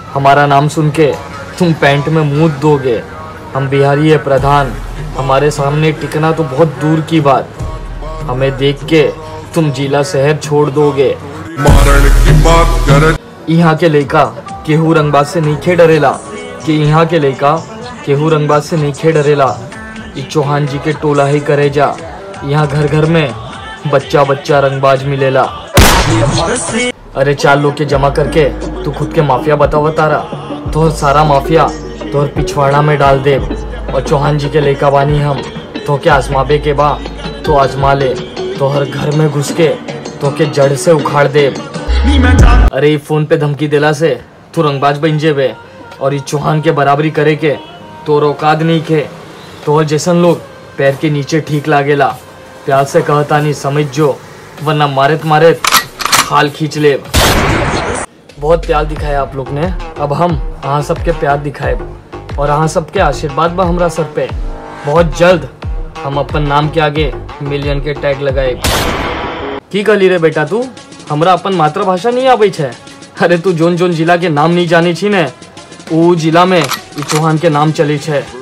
हमारा नाम सुन के तुम पैंट में मुंह दोगे हम बिहारी है प्रधान हमारे सामने टिकना तो बहुत दूर की बात हमें देख के तुम जिला शहर छोड़ दोगे मारण की बात कर यहाँ के लड़का केहू रंगबाज से नहीं खे डरेला कि यहाँ के लड़का केहू रंगबाज से नहीं खे डरेला ई चौहान जी के टोला ही करे जा यहाँ घर घर में बच्चा बच्चा रंगबाज मिलेला अरे चार लोग के जमा करके तू खुद के माफिया बतावा तारा तोहर सारा माफिया तोहर पिछवाड़ा में डाल दे और चौहान जी के लड़का बानी हम तो के आजमाबे के बा तो आजमा ले तोहर घर में घुस के तो के जड़ से उखाड़ दे अरे ई फोन पे धमकी देला से तू रंगबाज बन जेबे और ई चौहान के बराबरी करे के तो औकात नहीं खे तोहर जैसन लोग पैर के नीचे ठीक लागेला प्यार से कहता नहीं समझ जो वरना मारेत मारेत हाल खींच ले बहुत प्यार दिखाया आप लोग ने अब हम अहाँ सबके प्यार दिखाए और अहाँ सबके आशीर्वाद बा हमरा सर पे बहुत जल्द हम अपन नाम के आगे मिलियन के टैग लगाए की कहली रे बेटा तू हमरा अपन मातृभाषा नहीं आबै छै अरे तू जोन जोन जिला के नाम नहीं जानी छी ने ऊ जिला में ई चौहान के नाम चली छै